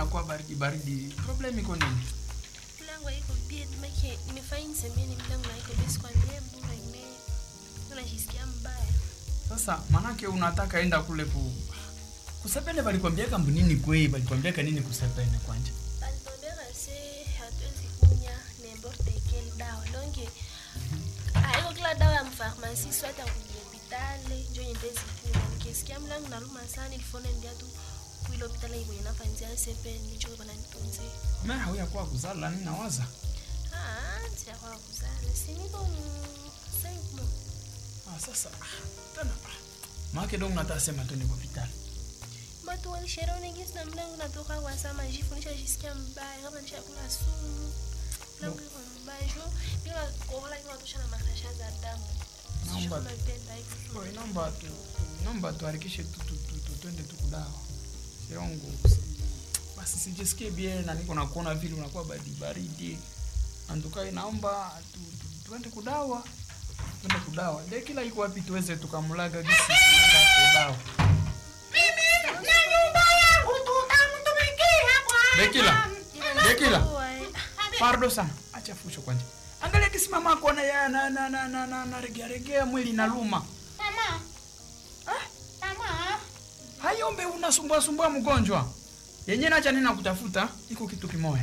inakuwa baridi baridi. Problem iko nini? Mlango haiko bien, make nimefanya nisemeni mlango haiko bien kwa nebu na ime. Unajisikia mbaya. Sasa manake unataka enda kule ku kusepene balikwambia kambunini kwe balikwambia nini kusepene kwanja? Alituambia kase hatuwezi kunya n'importe quelle dawa. Donc haiko kila dawa ya mfarmasi swata kuhopitale njo nyendezi kunya. Nikisikia mlango naluma sana ilifone ndia tu kuile hopitale iko inafanzia sepeni njo bana nitunze. Mimi hauya kwa kuzala nini nawaza? Ah, tia kwa kuzana. Si niko ni 5 mois. Ah, sasa ah, tena ah. Maake dong natasema tu niko hospitali. Watu walishauriwa gisi na mlango natoka kwa sama jifu nishajisikia mbaya kama nishakula sumu. Mlango iko mbaya jo. Bila kohola kwa tosha na makasha za damu. Naomba- Sijui kama ipenda hivi. Oi, naomba tu tu- naomba tuharikishe tu tu tu tu twende tu kudawa. Siongo si, basi sijisikie bien na niko nakuona vile unakuwa baridi baridi. Andukai naomba tu, tu, tuende kudawa. Tuende kudawa. Ndio kila iko wapi tuweze tukamlaga gisi tunaenda kudawa. na nyumba yangu tutamtumikia Dekila. Ila Dekila. nakuwa, eh. Pardo sana. Acha fusho kwanja. Angalia kisimama kwa na ya na na na na, na, na regea regea mwili inaluma. mama mama Hayombe unasumbua sumbua mgonjwa. Yenye nacha nina kutafuta iko kitu kimoya.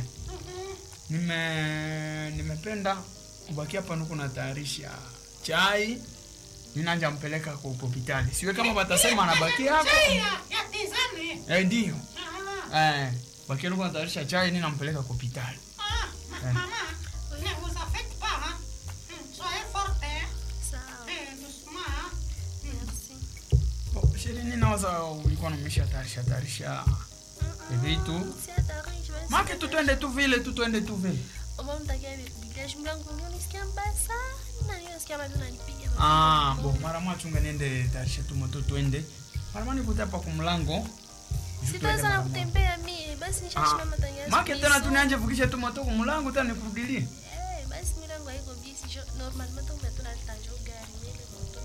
Nime nimependa kubaki hapa nuko natayarisha chai. Ninanja mpeleka kwa hospitali. Siwe kama watasema anabaki hapa. chai ya ya tizame Eh ndio. ah Eh, baki nuko natayarisha chai ninampeleka kwa hospitali. ah Eh. maman ne vous affectez pas hein Hmm, soyez forte hein Sawa. Eh, doucement hein Merci. Bo, sheri ninawaza ulikuwa umesha tayarisha tayarisha vitu. Si hatari, je vais- Make tu twende tu vile tu twende tu vile. Mama mtakia village mlango ndio nisikia mbaya sana. Nisikia mama ananipiga. Ah, bo mara moja chunga niende tayarisha tu moto twende. Mara moja nikute hapa kwa mlango. Sitaweza sana kutembea mimi. Basi nishasimama tangia. Make tena tunianje vukisha tu moto kwa mlango tena nikurudilie. Eh, basi milango haiko bisi jo normal mato umetuna tajo gari mbele